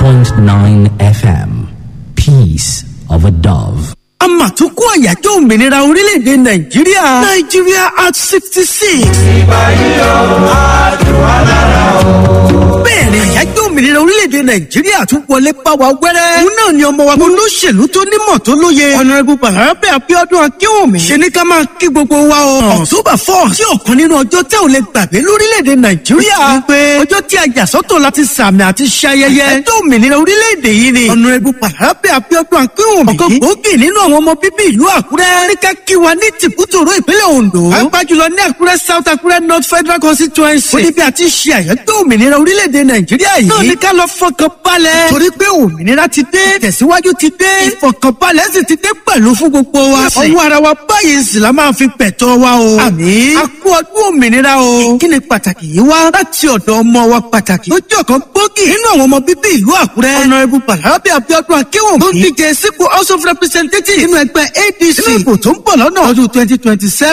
88.9 FM. Peace of a Dove. àmàtúnkù àyájọ́ òmìnira orílẹ̀-èdè nàìjíríà nàìjíríà at sixty six. bẹ́ẹ̀ni àyájọ́ òmìnira orílẹ̀-èdè nàìjíríà tún wọlé bá wa wẹ́rẹ́. òun náà ni ọmọ wa olóṣèlú tó nímọ̀ tó lóye. ọ̀nàrẹ́bù bàrábẹ́ abíọ́dún akínwùmí. ṣe ní ká máa kí gbogbo wa o. october four sí ọ̀kan nínú ọjọ́ tẹ́ ò lè gbàgbé lórílẹ̀-èdè nàìjíríà. pé ọjọ́ tí a yà sọ́tọ̀ láti sàmì àti ṣayẹyẹ. àyájọ́ òmìnira orílẹ̀-èdè yìí ni. ọ̀nàrẹ́bù bàrábẹ́ abíọ́dún akínwùmí. ọ̀kan gbòógì nínú àwọn ọmọ bíbí ìlú àkúrẹ́. ní ká kí wa ní tìkútòrò ìpínlẹ̀ ondo. pàápàá jùlọ ní àkúrẹ́ south àkúrẹ́ north federal constituency. ó ní bí a ti ṣe àyájọ́ òmìnira orílẹ̀-èdè nàìjíríà yìí. náà ní ká lọ fọkàn balẹ̀. torí pé òmìnira ti dé tẹ̀síwájú ti dé ìfọkànbalẹ̀ sì ti dé pẹ̀lú fún gbogbo wa. ọwọ́ ara wa báyìí sì la máa fi pẹ̀tọ́ wa o. àmì a kú ọdún òmìnira o. kí ni pàtàkì yìí wá láti ọ̀dọ̀ ọmọ wa pàtàkì. tó jẹ́ ọ̀kan gbòógì nínú àwọn ọmọ bíbí ìlú àkúrẹ́. ọ̀nàrẹ́bù bàlábẹ́ abiodun akéwọ̀n. tó ń díje sípò house of representatives nínú ẹgbẹ́ adc. nínú ìbò tó ń bọ̀ lọ́nà ọdún twenty twenty seven.